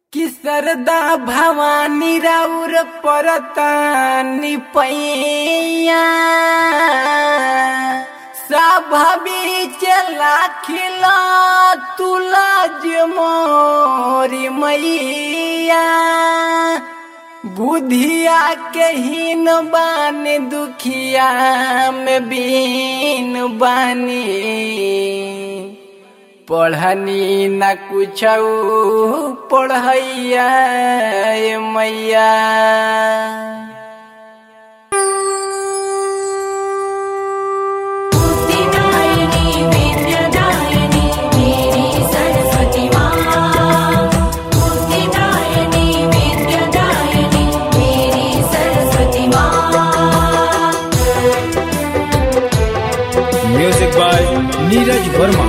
कि सरदा भवानी राउर परतानी पैया स्वाभाविक लाखिला तुलाज मोरी मैया बुधिया के हीन बान दुखिया में बीन बानी पढ़नी न कुछ पढ़ैया ए मैया बुद्धिदायिनी विद्यादायिनी मेरी सरस्वती माँ बुद्धिदायिनी विद्यादायिनी मेरी सरस्वती माँ म्यूजिक बाय नीरज वर्मा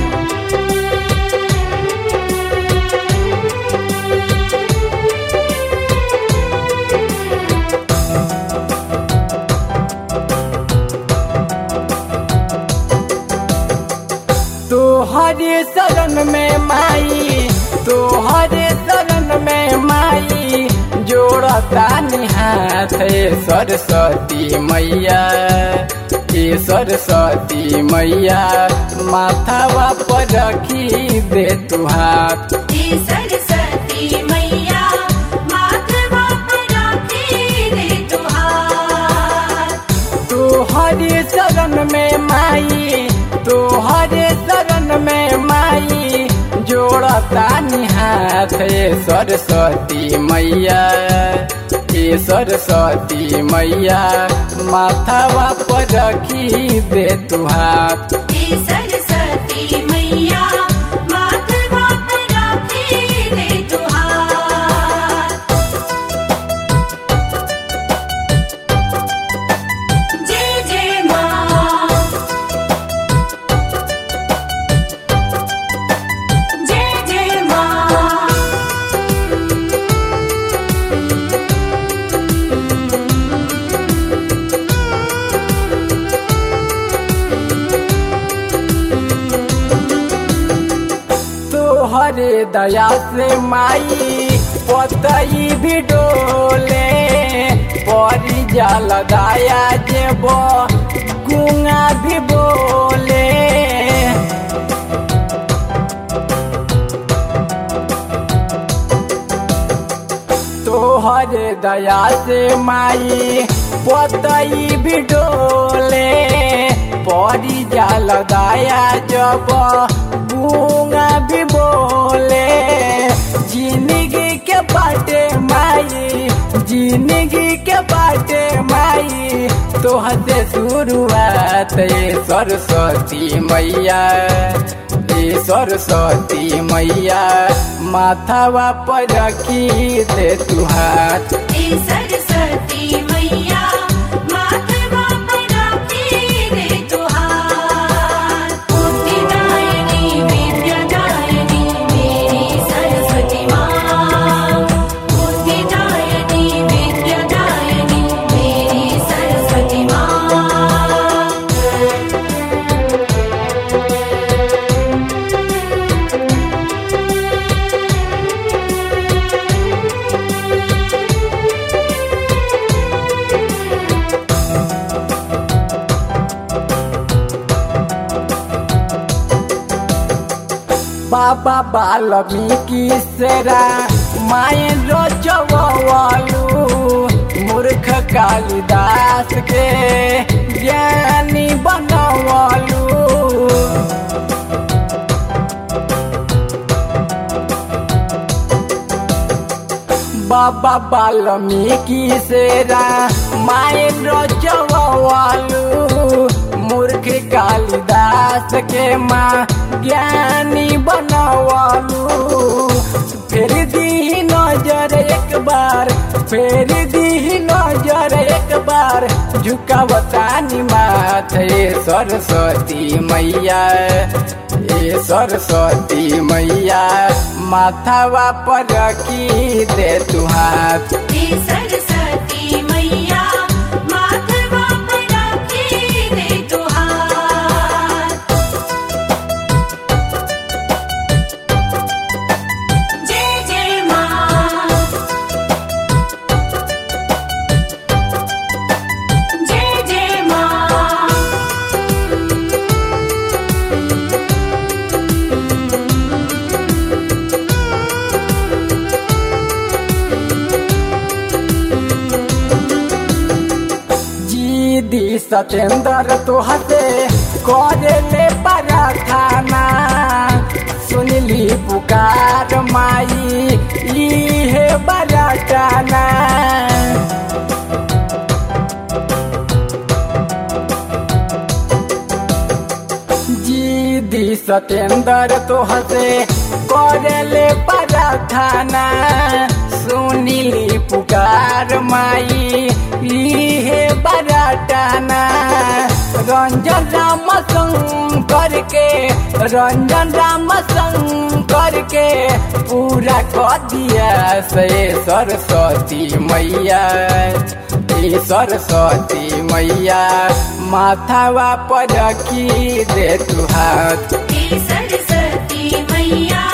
तोहरे शरण में माई तोहरे शरण में माई जोड़ता निहाथ सरस्वती मैया ए सरस्वती मैया माथावा पर रखी दे तू हाथ हे सरस्वती मैया माथवा पर रखी दे तुहार तोहरे शरण में माई तोहरे शरण में माई जोड़ता निहाथ सरस्वती मैया ए सरस्वती मैया माथावा पर रखी दे तू हाथ हे सरस्वती मैया माथवा पर रखी दे तुहार जय जय माँ जय जय माँ तोहरे दया से माई पतई भी डोले परी जल दया जेब गुंगा भी बोले तोहरे दया से माई पतई भी डोले परी जल दया जब गूंगा भी बोले जिंदगी के बाटे माई जिंदगी के बाटे माई तोहते शुरुआत ए सरस्वती मैया ए सरस्वती मैया माथावा पर रखी दे तू हाथ हे सरस्वती मैया माथवा पर रखी दे तुहार बुद्धिदायिनी विद्यादायिनी मेरी सरस्वती माँ बुद्धिदायिनी विद्यादायिनी मेरी सरस्वती माँ बाबा बाल्मीकि सेरा माए रोचवालू मूर्ख कालिदास के ज्ञानी बनवालू बाबा बाल्मीकि सेरा माए रोचवालू मूर्ख कालिदास के माँ ज्ञानी बनवालू फेर दी नजर एक बार फेर दी नजर एक बार झुकावतानी माथे सरस्वती मैया ए सरस्वती मैया माथावा पर रखी दे तू हाथ हे सरस्वती मैया माथवा पर रखी दे तुहार जय जय माँ सतेंद्र तोहते करे ले प्रार्थना सुनली पुकार माई इहे बरटाना जीदी सतेंद्र तोहते करे ले प्रार्थना सुनिली पुकार माई इहे बरटाना रंजन राम शंकर के रंजन राम शंकर के पूरा कर दिया से सरस्वती मैया ए सरस्वती मैया माथावा पर रखी दे तू हाथ हे सरस्वती मैया